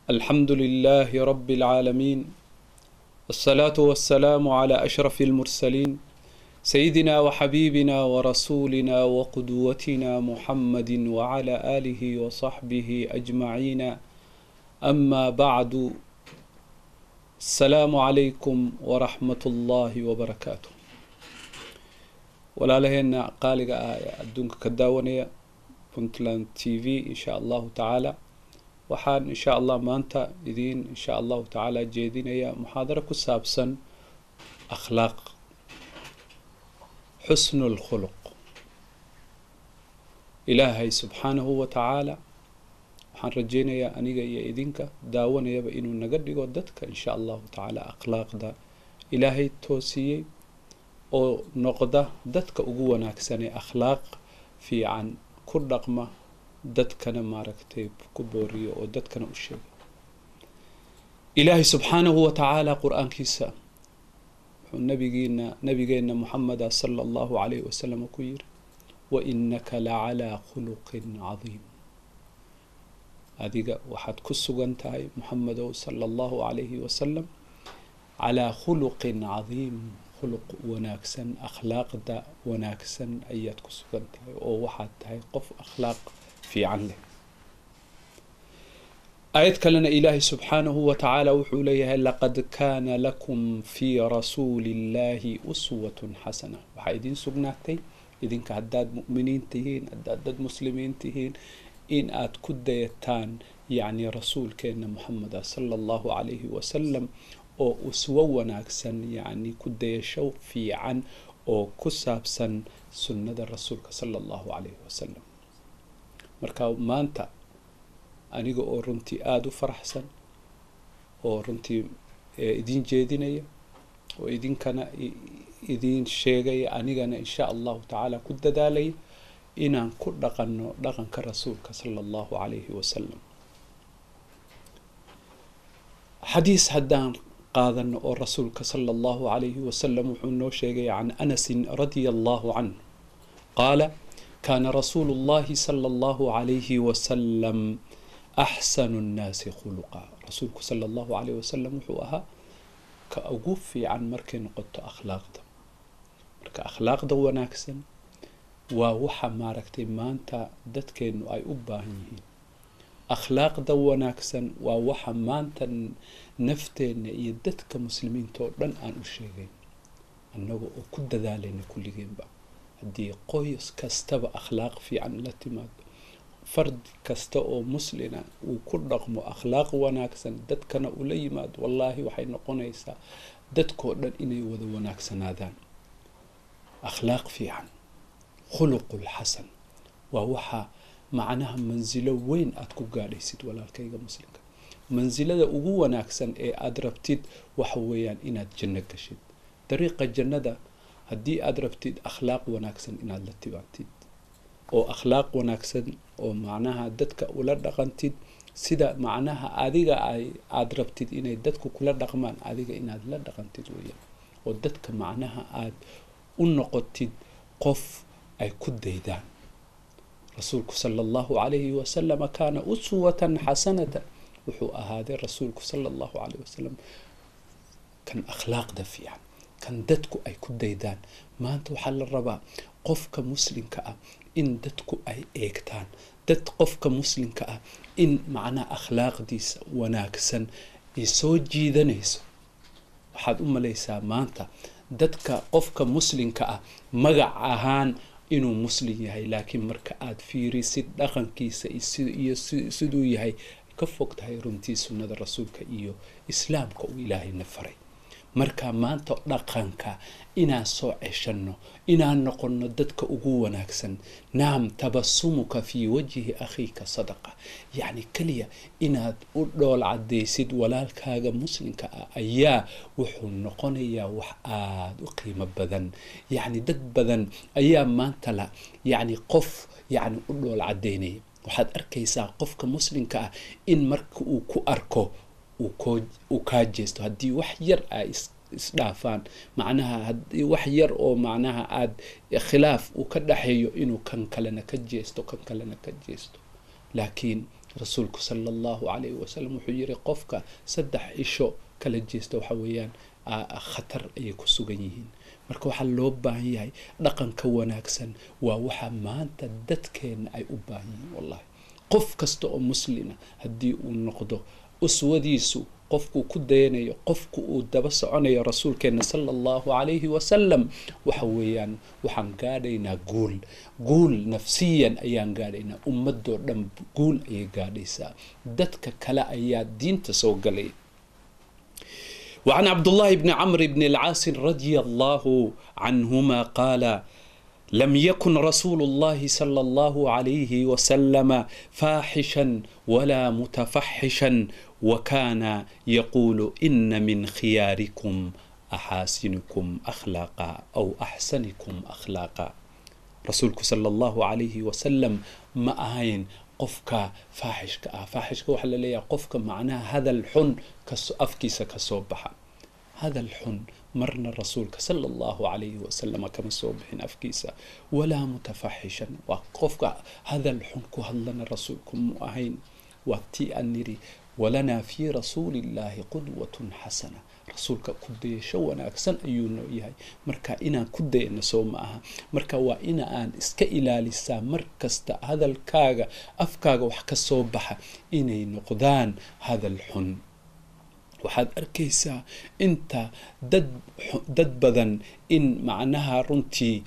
الحمد لله رب العالمين الصلاة والسلام على أشرف المرسلين سيدنا وحبيبنا ورسولنا وقدوتنا محمد وعلى آله وصحبه أجمعين أما بعد السلام عليكم ورحمة الله وبركاته walaalaheena qaaliga ah ee adduunka ka daawanaya puntland t v insha allahu tacaala waxaan insha allah maanta idiin insha allahu tacaala jeedinaya muxaadaro ku saabsan akhlaaq xusnu lkhuluq ilaahay subxaanahu wa tacaala waxaan rajeynayaa aniga iyo idinka daawanayaba inuu naga dhigo dadka insha allahu tacaala akhlaaqda ilaahay toosiyey oo noqda dadka ugu wanaagsanee akhlaaq fiican ku dhaqma dadkana maaragtay ku booriyo oo dadkana u sheega ilaahay subxaanahu wa tacaala qur-aankiisa wuxuu nabigiina nabigeenna muxameda sala allahu calayhi wasalam ku yiri wa inaka lacalaa khuluqin cadiim adiga waxaad ku sugan tahay muxamedow sala allahu calayhi wasalam calaa khuluqin cadiim khuluq wanaagsan akhlaaqda wanaagsan ayaad ku sugan tahay oo waxaad tahay qof akhlaaq fiican leh aayad kalena ilaahay subxaanahu wa tacaala wuxuu leeyahay laqad kaana lakum fii rasuuli illahi uswatun xasana waxaa idiin sugnaatay idinka haddaad mu'miniin tihiin haddaad dad muslimiin tihiin in aad ku dayataan yacni rasuulkeenna moxameda sala allahu calayhi wasalam oo uswo wanaagsan yacni ku dayasho fiican oo ku saabsan sunnada rasuulka sala allahu calayhi wasalam marka maanta aniga oo runtii aada u faraxsan oo runtii idiin jeedinaya oo idinkana idiin sheegaya anigana insha allahu tacaala ku dadaalaya inaan ku dhaqanno dhaqanka rasuulka sala allahu calayhi wasalam xadiis haddaan qaadano oo rasuulka sala allahu calayhi wasalam wuxuu noo sheegay can anasin radia allahu canh qaala kaana rasuulu llahi sala allahu calayhi wasalam axsanu nnaasi khuluqa rasuulku sala allahu calayhi wasalam wuxuu ahaa ka ugu fiican markay noqoto akhlaaqda marka akhlaaqda wanaagsan waa waxa maaragtay maanta dadkeennu ay u baahan yihiin akhlaaqda wanaagsan waa waxa maanta nafteenna iyo dadka muslimiinta oo dhan aan u sheegayn annaga oo ku dadaalayna kulligeenba haddii qoys kastaba akhlaaq fiican la timaado fard kasta oo muslina uu ku dhaqmo akhlaaq wanaagsan dadkana ula yimaado wallaahi waxay noqonaysaa dadkoo dhan inay wada wanaagsanaadaan akhlaaq fiican khuluqul xasan waa waxaa macnaha mansilo weyn aada ku gaadhaysid walaalkayga muslimka mansilada ugu wanaagsan ee aada rabtid waxa weeyaan inaad janno gashid dariiqa jannada haddii aada rabtid akhlaaq wanaagsan inaad la tibaatid oo akhlaaq wanaagsan oo macnaha dadka ula dhaqantid sida macnaha adiga ay aada rabtid inay dadku kula dhaqmaan adiga inaad la dhaqantid weeyaan oo dadka macnaha aada u noqotid qof ay ku daydaan rasuulku sala allahu calayhi wasalama kaana uswatan xasanatan wuxuu ahaaday rasuulku sala allahu calayh wasalam kan akhlaaqda fiican kan dadku ay ku daydaan maanta waxaa la rabaa qofka muslimka ah in dadku ay eegtaan dad qofka muslimka ah in macnaha akhlaaqdiisa wanaagsan ay soo jiidanayso waxaad u malaysaa maanta dadka qofka muslimka ah magac ahaan inuu muslim yahay laakiin marka aada fiirisid dhaqankiisa iyo siduu yahay ka fog tahay runtii sunnada rasuulka iyo islaamka uu ilaahayna faray marka maanta dhaqanka inaan soo ceshanno inaan noqonno dadka ugu wanaagsan naam tabasumuka fii wajhi akhiika sadaqa yacni keliya inaad u dhool caddaysid walaalkaaga muslimka ah ayaa wuxuu noqonayaa wax aada u qiimo badan yacni dad badan ayaa maanta la yacni qof yacni u dhool caddaynaya waxaad arkaysaa qofka muslimka ah in marka uu ku arko uu kaa jeesto haddii wax yar ay isdhaafaan macnaha haddii wax yar oo macnaha aada khilaaf uu ka dhaxeeyo inuu kan kalena ka jeesto kan kalena ka jeesto laakiin rasuulku sala allahu calayhi wasalam wuxuu yiri qofka saddex isho kala jeesta waxa weeyaan khatar ayay ku sugan yihiin marka waxaa loo baahan yahay dhaqanka wanaagsan waa waxa maanta dadkeenna ay u baahan yihiin wallahi qof kasta oo muslina haddii uu noqdo uswadiisu qofkuu ku dayanayo qofku uu daba soconayo rasuulkeena sala allahu calayhi wasalam waxa weeyaan waxaan gaadhaynaa guul guul nafsiyan ayaan gaadhaynaa ummadoo dhan guul ayay gaadhaysaa dadka kale ayaa diinta soo galay وعن عبد الله بن عمرو بن العاص رضي الله عنهما قال لم يكن رسول الله صلى الله عليه وسلم فاحشا ولا متفحشا وكان يقول إن من خياركم أحاسنكم أخلاقا أو أحسنكم أخلاقا رسولك صلى الله عليه وسلم ما أهين qofka faaxishka ah faaxishka waxaa la leeyahay qofka macnaha hadal xun kaso afkiisa kasoo baxa hadal xun marna rasuulka sala allahu calayhi wasalam kama soo bixin afkiisa walaa mutafaxishan waa qofka hadal xun ku hadlana rasuulku mu ahayn waa tii aan niri walanaa fii rasuuli illaahi qudwatun xasana rasuulka ku dayasho wanaagsan ayuu noo yahay marka inaan ku dayano soo ma aha marka waa ina aan iska ilaalisaa mar kasta hadalkaaga afkaaga wax ka soo baxa inay noqdaan hadal xun waxaad arkaysaa inta dad dad badan in macnaha runtii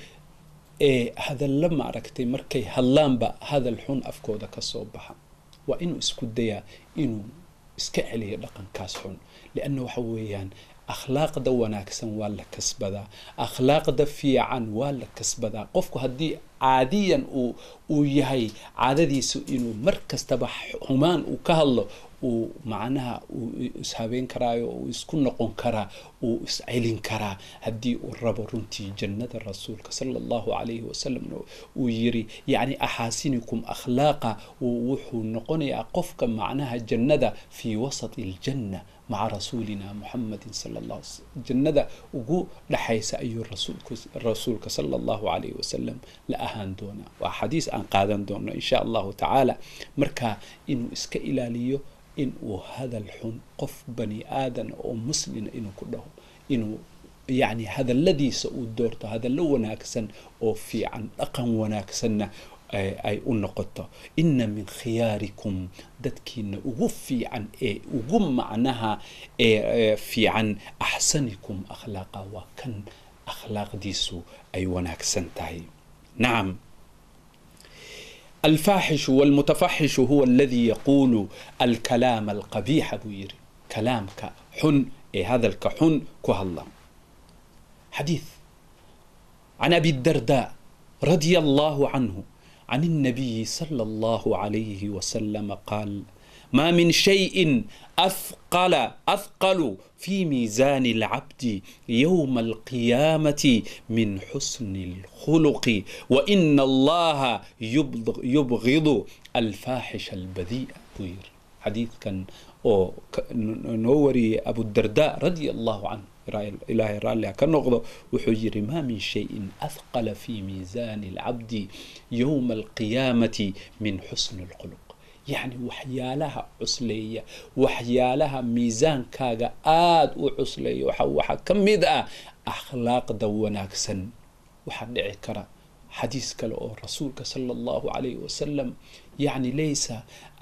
ee hadalla maaragtay markay hadlaanba hadal xun afkooda ka soo baxa waa inuu isku dayaa inuu iska celiyo dhaqankaas xun lianna waxa weeyaan akhlaaqda wanaagsan waa la kasbadaa akhlaaqda fiican waa la kasbadaa qofku haddii caadiyan uu uu yahay caadadiisu inuu mar kastaba xumaan uu ka hadlo uu macnaha uu ishabeen karaayo uu isku noqon karaa uu iscelin karaa haddii uu rabo runtii jannada rasuulka sala allahu calayhi wasalamna uu yiri yacni axaasinikum akhlaaqa wuxuu noqonayaa qofka macnaha jannada fii wasati aljanna maca rasuulina muxamadin sala allah jannada ugu dhaxaysa ayuu rasuulku rasuulka sala allahu calayhi wasalam la ahaan doonaa waa xadiis aan qaadan doono insha allahu tacaala marka inuu iska ilaaliyo in uu hadal xun qof bani aadan oo muslina inuu ku dhaho inuu yacni hadalladiisa uu doorto hadallo wanaagsan oo fiican dhaqan wanaagsanna ay u noqoto ina min khiyaarikum dadkiina ugu fiican ee ugu macnaha ee fiican axsanikum akhlaaqa waa kan akhlaaqdiisu ay wanaagsan tahay nacam الفاحش والمتفحش هو الذي يقول الكلام القبيح بويري كلامك حن إيه هذا الكحن كهلا حديث عن أبي الدرداء رضي الله عنه عن النبي صلى الله عليه وسلم قال ما من شيء أثقل أثقل في ميزان العبد يوم القيامة من حسن الخلق وإن الله يبغض الفاحش البذيء بوير حديث كان أو نوري أبو الدرداء رضي الله عنه إلهي رالي كنقضه وحجر ما من شيء أثقل في ميزان العبد يوم القيامة من حسن الخلق yacni waxyaalaha cusleeya waxyaalaha miisaankaaga aada u cusleeya waxa waxaa ka mid ah akhlaaqda wanaagsan waxaa dhici kara xadiis kale oo rasuulka sala allahu calayhi wasalam yacni laysa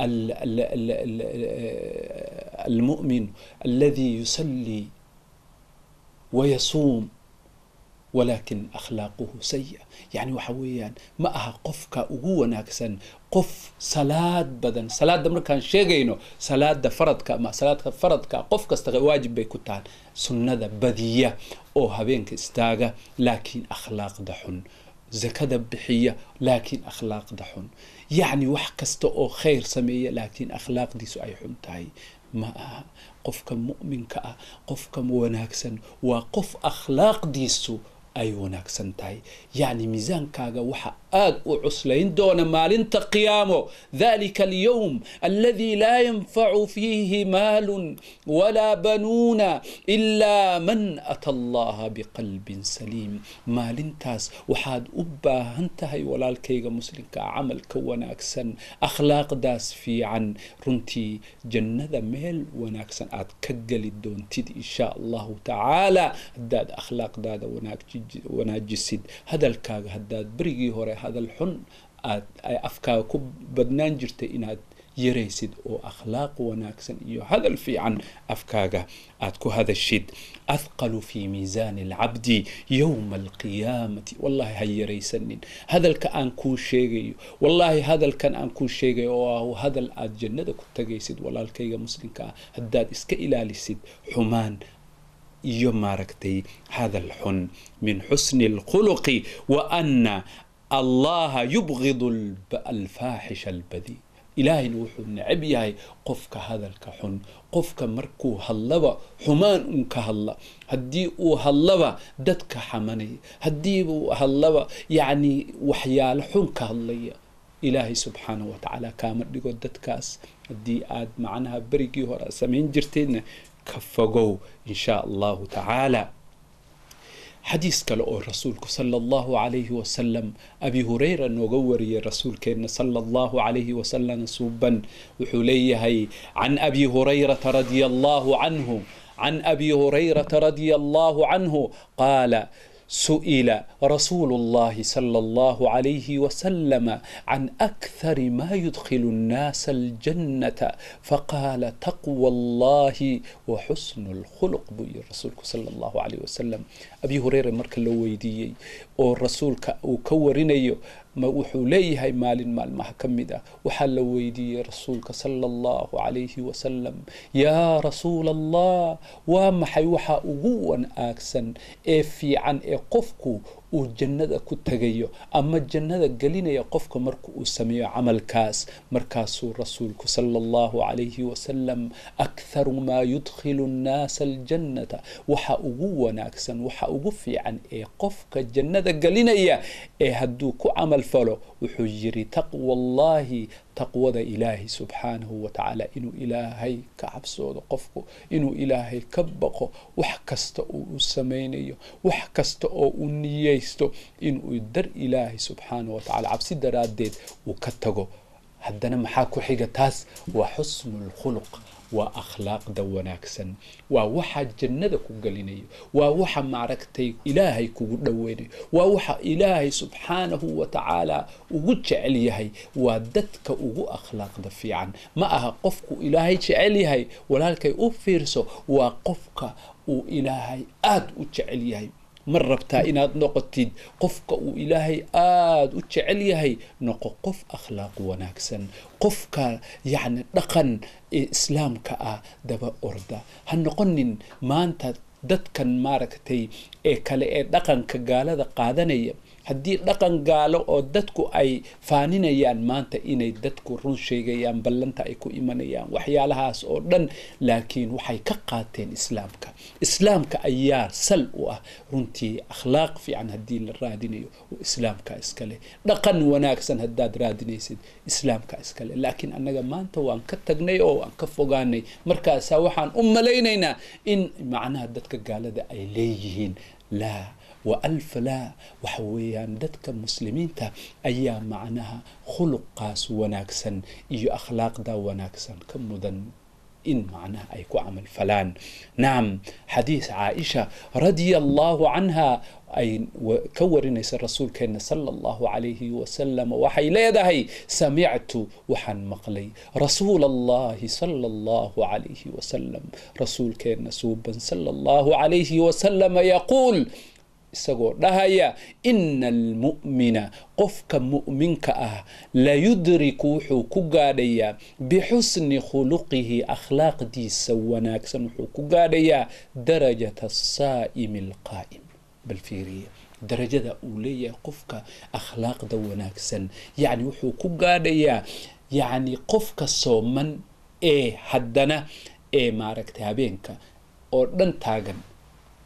almu'min aladi yusallii wayasuum walakin akhlaaquhu saya yacni waxa weeyaan ma aha qofka ugu wanaagsan qof salaad badan salaadda markaan sheegayno salaada faradka ama salaadka faradka qof kasta waajib bay ku tahay sunnada badiya oo habeenka istaaga laakiin akhlaaqda xun zakada bixiya laakiin akhlaaqda xun yacni wax kasta oo khayr sameeya laakiin akhlaaqdiisu ay xun tahay ma aha qofka mu'minka ah qofka wanaagsan waa qof akhlaaqdiisu ay wanaagsan tahay yacni miisaankaaga waxa aad u cuslayn doona maalinta qiyaamo dalika alyowm aladi laa yanfacu fiihi maalun walaa banuuna ilaa man ata allaha biqalbin saliim maalintaas waxaad u baahan tahay walaalkayga muslimka ah camalka wanaagsan akhlaaqdaas fiican runtii jannada meel wanaagsan aad ka geli doontid insha allahu tacaala haddaad akhlaaqdaada wanaajisid hadalkaaga haddaad berigii hore hadal xun aad afkaaga ku badnaan jirtay inaad yaraysid oo akhlaaq wanaagsan iyo hadal fiican afkaaga aad ku hadashid athqalu fi miisaani alcabdi yowma alqiyaamati wallahi ha yaraysanin hadalka aan kuu sheegayo wallahi hadalkan aan kuu sheegayo oo ah hadal aad jannada ku tagaysid walaalkayga muslimka ah haddaad iska ilaalisid xumaan iyo maaragtay hadal xun min xusni alkhuluqi wa ana allaha yubgidu alfaaxisha albadii ilaahayna wuxuu necab yahay qofka hadalka xun qofka markuu hadlaba xumaan un ka hadla haddii uu hadlaba dadka xamanaya haddii uu hadlaba yacni waxyaalo xun ka hadlaya ilaahay subxaanahu watacaala kaama dhigo dadkaas haddii aad macnaha berigii hore samayn jirteedna ka fogow in shaa allahu tacaala xadiis kale oo rasuulku sala allahu calayhi wasalam abi hureyra nooga wariyey rasuulkeenna sala allahu calayhi wasalam suuban wuxuu leeyahay can abi hurayrata radia allahu canhu can abi hurayrata radia allahu canhu qaala سئل رسول الله صلى الله عليه وسلم عن أكثر ما يدخل الناس الجنة فقال تقوى الله وحسن الخلق بي رسولك صلى الله عليه وسلم أبي هريرة مركا لو ويديي oo rasuulka uu ka warinayo ma wuxuu leeyahay maalin maalmaha ka mid ah waxaa la weydiiyey rasuulka sala allahu calayhi wasalam yaa rasuula allah waa maxay waxa ugu wanaagsan ee fiican ee qofku uu jannada ku tagayo ama jannada gelinaya qofka marka uu sameeyo camalkaas markaasuu rasuulku sala allahu calayhi wasalam aktharu maa yudkhilu nnaasa aljannata waxa ugu wanaagsan waxa ugu fiican ee qofka jannada gelinaya ee hadduu ku camal falo wuxuu yiri taqwa allahi taqwada ilaahay subxaanahu wa tacaala inuu ilaahay ka cabsoodo qofku inuu ilaahay ka baqo wax kasta oo uu samaynayo wax kasta oo uu niyeysto inuu dar ilaahay subxaanahu wa tacala cabsi daraaddeed uu ka tago haddana maxaa ku xiga taas waa xusnu lkhuluq waa akhlaaqda wanaagsan waa waxa jannada ku gelinayo waa waxa maaragtay ilaahay kugu dhoweynayo waa waxa ilaahay subxaanahu wa tacaala ugu jecel yahay waa dadka ugu akhlaaqda fiican ma aha qofku ilaahay jecel yahay walaalkay u fiirso waa qofka uu ilaahay aada u jecel yahay ma rabtaa inaad noqotid qofka uu ilaahay aada u jecel yahay noqo qof akhlaaq wanaagsan qofka yacni dhaqan ee islaamka ah daba orda ha noqonin maanta dadkan maaragtay ee kale ee dhaqanka gaalada qaadanaya haddii dhaqan gaalo oo dadku ay faaninayaan maanta inay dadku run sheegayaan ballanta ay ku imanayaan waxyaalahaas oo dhan laakiin waxay ka qaateen islaamka islaamka ayaa sal u ah runtii akhlaaq fiican haddii la raadinayo oo islaamka iskale dhaqan wanaagsan haddaad raadinaysid islaamka iskale laakiin annaga maanta waan ka tagnay oo waan ka fogaanay markaasaa waxaan u malaynaynaa in macnaha dadka gaalada ay leeyihiin laa wa alfa laa waxa weeyaan dadka muslimiinta ayaa macnaha khuluqaas wanaagsan iyo akhlaaqda wanaagsan ka mudan in macnaha ay ku camal falaan nacam xadiis caaisha radia allahu canha ay ka warinaysa rasuulkeena sala allahu calayhi wasalam waxay leedahay samictu waxaan maqlay rasuula allahi sala allahu calayhi wasalam rasuulkeena suuban sala allahu calayhi wasalam yaquul isagoo dhahaya ina almu'mina qofka mu'minka ah layudriku wuxuu ku gaadhayaa bixusni khuluqihi akhlaaqdiisa wanaagsan wuxuu ku gaadhayaa darajata asaa'imi alqaa'im bal fiiriya darajada uu leeyahay qofka akhlaaqda wanaagsan yacni wuxuu ku gaadhayaa yacni qofka sooman ee haddana ee maaragtay habeenka oo dhan taagan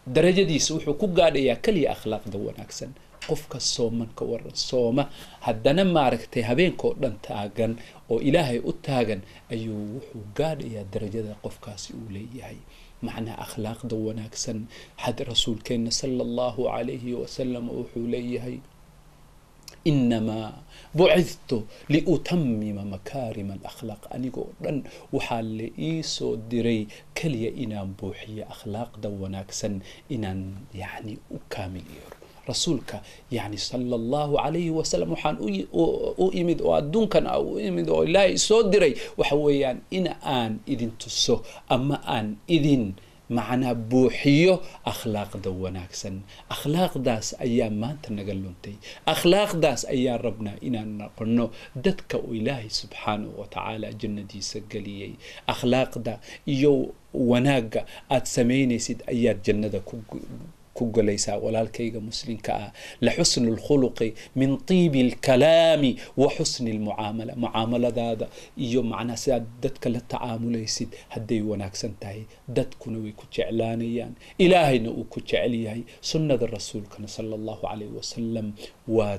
darajadiisa wuxuu ku gaadhayaa keliya akhlaaqda wanaagsan qofka sooman ka waran sooma haddana maaragtay habeenkao dhan taagan oo ilaahay u taagan ayuu wuxuu gaadhayaa darajada qofkaasi uu leeyahay macnaa akhlaaqda wanaagsan had rasuulkeenna sala allahu calayhi wasalam wuxuu leeyahay inamaa bucidtu liutamima makaarima alakhlaaq anigoo dhan waxaa la ii soo diray keliya inaan buuxiyo akhlaaqda wanaagsan inaan yacni u kaamil yeero rasuulka yani sala allahu calayhi wasalam waxaan u imid oo adduunkan a u imid oo ilaahay soo diray waxa weeyaan in aan idin tuso ama aan idin macnaa buuxiyo akhlaaqda wanaagsan akhlaaqdaas ayaa maanta naga luntay akhlaaqdaas ayaan rabnaa inaan noqono dadka uu ilaahay subxaanahu wa tacaala jannadiisa geliyey akhlaaqda iyo wanaagga aad samaynaysid ayaad jannada ku ku galaysaa walaalkayga muslimka ah laxusnu lkhuluqi min tiibi alkalaami wa xusni almucaamala mucaamaladaada iyo macnaa sidaad dadka la tacaamulaysid hadday wanaagsan tahay dadkuna way ku jeclaanayaan ilaahayna uu ku jecel yahay sunnada rasuulkana sala allahu calayhi wasalam waad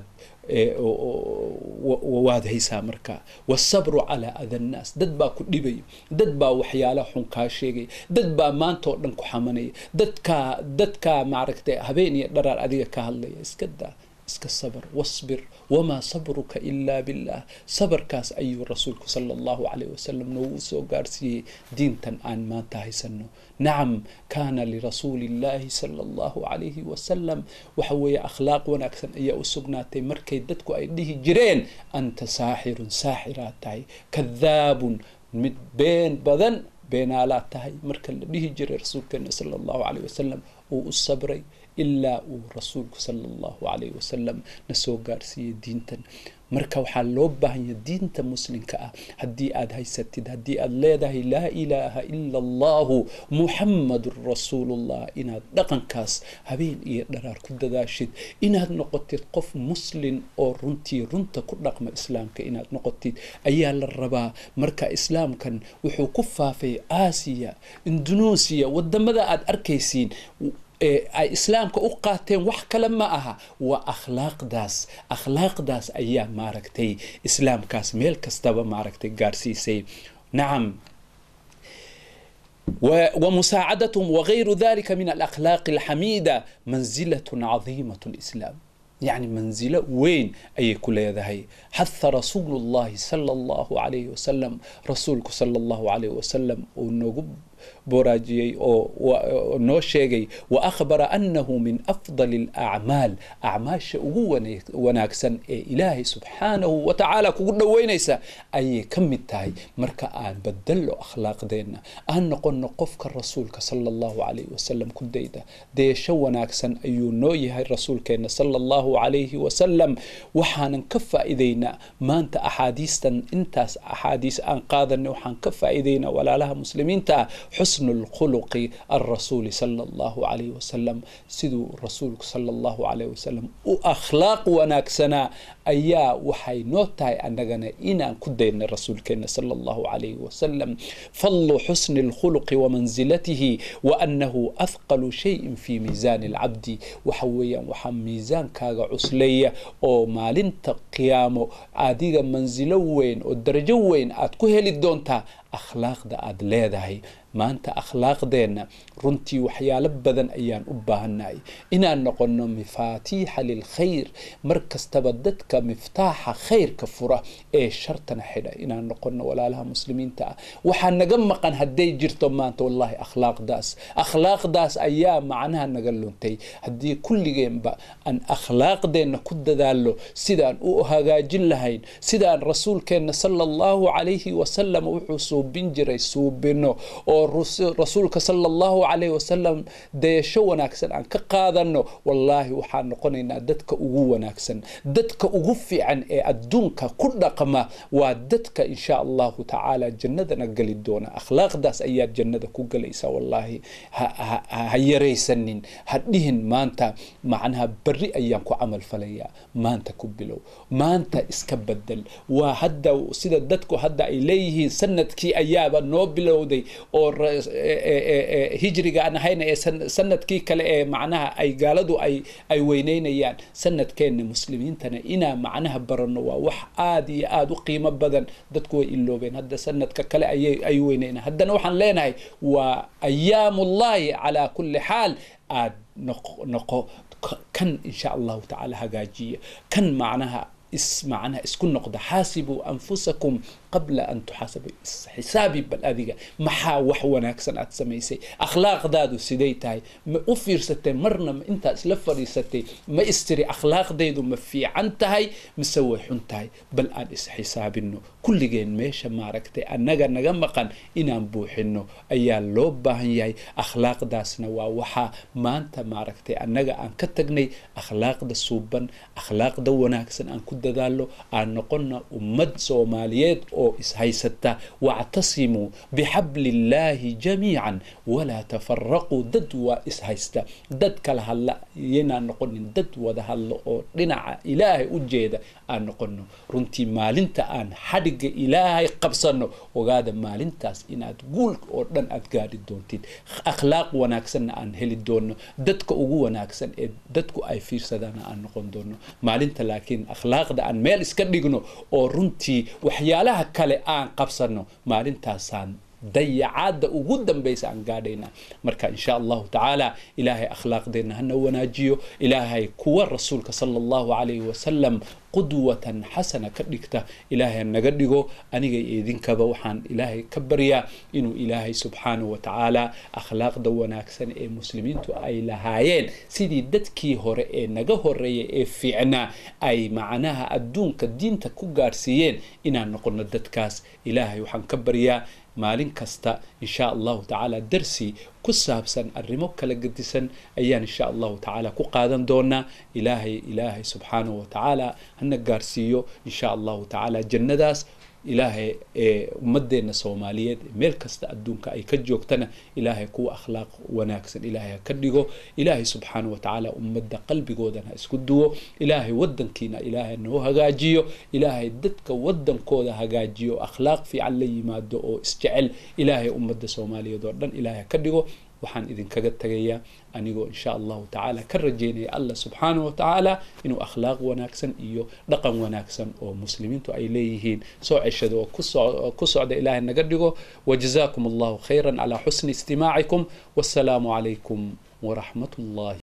waad haysaa markaa wasabru calaa ada nnaas dad baa ku dhibaya dad baa waxyaalaha xun kaa sheegaya dad baa maanta oo dhan ku xamanaya dadkaa dadkaa maaragtay habeen iyo dharaar adiga ka hadlaya iska daa iska sabr wasbir wamaa sabruka ilaa billah sabarkaas ayuu rasuulku sala allahu calayh wasalam noogu soo gaarsiiyey diintan aan maanta haysano nacam kaana lirasuuli illahi sala allahu calayhi wasalam waxa weeye akhlaaq wanaagsan ayaa u sugnaatay markay dadku ay dhihi jireen anta saaxirun saaxiraad tahay kadaabun mid been badan beenaalaad tahay marka la dhihi jiray rasuulkeena sala allahu calayh wasalam uu u sabray ilaa uu rasuulku sala allahu calayh wasalam na soo gaarsiiyey diintan marka waxaa loo baahanya diinta muslimka ah haddii aad haysatid haddii aad leedahay laa ilaaha ila allahu muxammadun rasuulullah inaad dhaqankaas habeen iyo dharaar ku dadaashid inaad noqotid qof muslin oo runtii runta ku dhaqma islaamka inaad noqotid ayaa la rabaa marka islaamkan wuxuu ku faafay aasiya indonesia wadamada aad arkaysiin ay islaamka u qaateen wax kale ma aha waa akhlaaqdaas akhlaaqdaas ayaa maaragtay islaamkaas meel kastaba maaragtay gaarsiisay nacam ومساعدتهم وغير ذلك من الأخلاق الحميدة منزلة عظيمة الإسلام يعني منزلة وين أي كل هذا حث رسول الله صلى الله عليه وسلم رسولك صلى الله عليه وسلم ونقب boraajiyey oo noo sheegay wa akhbara annahu min afdali alacmaal acmaasha ugu wanaagsan ee ilaahay subxaanahu wa tacaala kugu dhoweynaysa ayay ka mid tahay marka aan bedello akhlaaqdeenna aan noqonno qofka rasuulka sala allahu calayhi wasalam ku dayda deesho wanaagsan ayuu noo yahay rasuulkeenna sala allahu calayhi wasalam waxaanan ka faa'iidaynaa maanta axaadiistan intaas axaadiis aan qaadanay waxaan ka faa'iidaynaa walaalaha muslimiinta ah xusnu lkhuluqi alrasuuli sala allahu calayhi wasalam siduu rasuulku sala allahu calayhi wasalam u akhlaaq wanaagsanaa ayaa waxay noo tahay annagana inaan ku daynay rasuulkeena sala allahu calayhi wasalam fadlu xusni lkhuluqi wamansilatihi wa annahu athqalu shayin fi miisaani alcabdi waxa weeyaan waxaa miisaankaaga cusleeya oo maalinta qiyaamo adiga mansilo weyn oo darajo weyn aad ku heli doontaa akhlaaqda aad leedahay maanta akhlaaqdeenna runtii waxyaalo badan ayaan u baahannahay inaan noqonno mifaatiixa lilkhayr mar kastaba dadka miftaaxa khayrka fura ee shartana xidha inaan noqonno walaalaha muslimiinta ah waxaa naga maqan hadday jirto maanta wallahi akhlaaqdaas akhlaaqdaas ayaa macnaha naga luntay haddii kulligeenba aan akhlaaqdeenna ku dadaallo sidaan u hagaajin lahayn sidaan rasuulkeenna sala allahu calayhi wasalam wuxuu suubin jiray suubino oo rasuulka sala allahu calayh wasalam dayasho wanaagsan aan ka qaadano wallaahi waxaan noqonaynaa dadka ugu wanaagsan dadka ugu fiican ee adduunka ku dhaqma waa dadka insha allahu tacaala jannadana geli doona akhlaaqdaas ayaad jannada ku galaysaa wallaahi ha yaraysanin ha dhihin maanta macnaha berri ayaan ku camal falayaa maanta ku bilow maanta iska bedel waa hadda sida dadku hadda ay leeyihiin sanadkii ayaaba noo bilowday oo hijriga aan ahayna ee sanadkii kale ee macnaha ay gaaladu ay ay weyneynayaan sanadkeenna muslimiintana inaa macnaha baranno waa wax aada iyo aada u qiimo badan dadku way iloobeen hadda sanadka kale ayay ay weyneynaan haddana waxaan leenahay waa ayaamullahi calaa kulli xaal aad noqo noqo kan insha allahu tacaala hagaajiya kan macnaha is macnaha isku noqda xaasibuu anfusakum qabla an tuxaasabu xisaabi bal adiga maxaa wax wanaagsan aad samaysay akhlaaqdaadu siday tahay ma u fiirsatay marna ma intaa isla fadhiisatay ma istiri akhlaaqdaydu ma fiican tahay mise way xun tahay bal aan isxisaabino kulligeen meesha maaragtay annaga naga maqan inaan buuxino ayaa loo baahan yahay akhlaaqdaasna waa waxaa maanta maaragtay annaga aan ka tagnay akhlaaqda suuban akhlaaqda wanaagsan aan ku dadaalo aan noqonna ummad soomaaliyeed oo ishaysata wactasimuu bixabli illaahi jamiican walaa tafaraquu dad waa ishaysta dad kala hadla iyanaan noqonin dad wada hadlo oo dhinaca ilaahay u jeeda aan noqono runtii maalinta aan xadhigga ilaahay qabsano ogaada maalintaas inaad guul oo dhan aad gaadhi doontid akhlaaq wanaagsanna aan heli doono dadka ugu wanaagsan ee dadku ay fiirsadaana aan noqon doono maalinta laakiin akhlaaqda aan meel iska dhigno oo runtii waxyaalaha kale aan qabsano maalintaasaan dayacaadda ugu dambaysa aan gaadhaynaa marka insha allahu tacaala ilaahay akhlaaqdeenna hana wanaajiyo ilaahay kuwa rasuulka sala allahu calayhi wasalam qudwatan xasana ka dhigta ilaahay naga dhigo aniga iyo idinkaba waxaan ilaahay ka baryaa inuu ilaahay subxaanahu wa tacaala akhlaaqda wanaagsan ee muslimiintu ay lahaayeen sidii dadkii hore ee naga horeeya ee fiicnaa ay macnaha adduunka diinta ku gaadhsiiyeen inaan noqono dadkaas ilaahay waxaan ka baryaa maalin kasta insha allahu tacaala darsi ku saabsan arrimo kala gedisan ayaan insha allahu tacaala ku qaadan doonaa ilaahay ilaahay subxaanahu wa tacaala hana gaarsiiyo insha allahu tacaala jannadaas ilaahay ee ummadeenna soomaaliyeed meel kasta adduunka ay ka joogtana ilaahay kuwa akhlaaq wanaagsan ilaahay ha ka dhigo ilaahay subxaana wa tacaala ummadda qalbigoodana ha isku duwo ilaahay wadankiina ilaahay noo hagaajiyo ilaahay dadka wadankooda hagaajiyo akhlaaq fiican la yimaado oo isjecel ilaahay ummadda soomaaliyeed oo dhan ilaahay ha ka dhigo waxaan idinkaga tagayaa anigoo insha allahu tacaala ka rajeynaya allah subxaanahu wa tacaala inuu akhlaaq wanaagsan iyo dhaqan wanaagsan oo muslimiintu ay leeyihiin soo ceshado oo ku socda ilaahay naga dhigo wajazaakum allahu khayran calaa xusni istimaacikum wassalaamu calaykum waraxmat ullahi